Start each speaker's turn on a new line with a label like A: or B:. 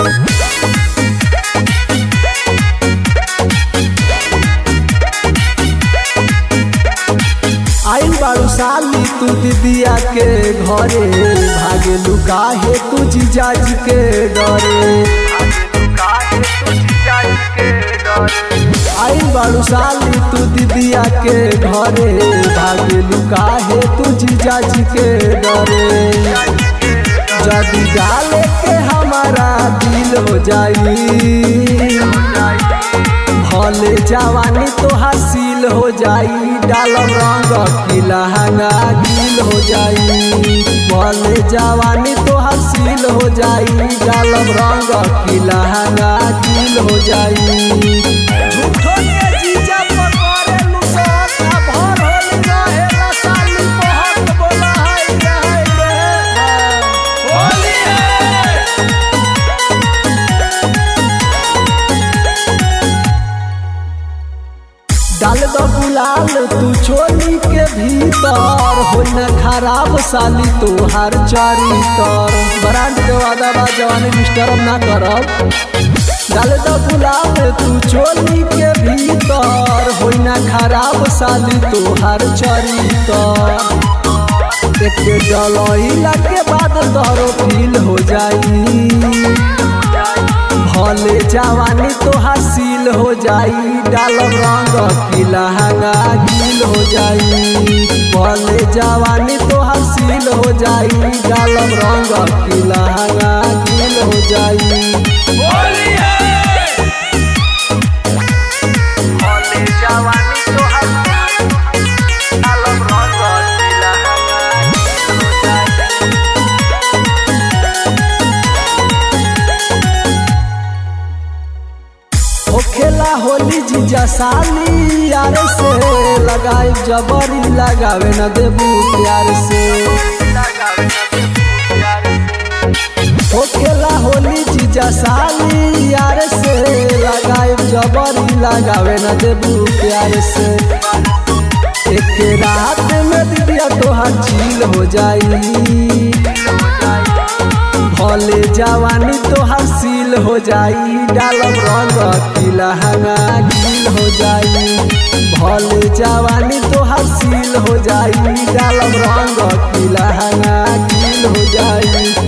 A: आइल बारू साली तू दीदिया के घरे भागे लुकाहे तू जीजाजी के डरे आइल बारू साली तू दीदिया के घरे भागे लुकाहे तू जीजाजी के डरे जदी डाले के हमारा दिल हो जाई भले जवानी तो हासिल हो जाई डालम रंग की लहंगा गील हो जाई भले जवानी तो हासिल हो जाई डालम रंग की लहंगा गील हो जाई झूठो के जीजा पकड़े लुसत आ भर होल रहेला साली पहक बोला हाय रे हाय रे होली है डाल दो गुलाल तू छोली के भीतर हो न खराब साली तोहार चरितर ब्रांड के वादा बा जवानी डिस्टर्ब ना करब डाल दो गुलाल तू छोली के भीतर हो न खराब साली तोहार चरितर एक डलैला के बाद तोरो फील हो जाई भले जवानी तो हासिल हो जाई डालम रंग की लहंगा गील हो जाई भले जवानी तो हासिल हो जाई डालम रंग की लहंगा गील हो जाई
B: होली है
A: भले जवानी तो हासिल डालम रंग की लहंगा गील हो जाई होखेला होली जीजा साली यार से लगाए जबरी लगावे न देबू प्यार से होखेला होली जीजा साली यार से लगाए जबरी लगावे न देबू प्यार से एक रात में दिदिया तोहार झील हो जाई भले जवानी तो हासिल हो जाई डालम रंग की लहंगा गील हो जाई भले जवानी तो हासिल हो जाई डालम रंग की लहंगा गील हो जाई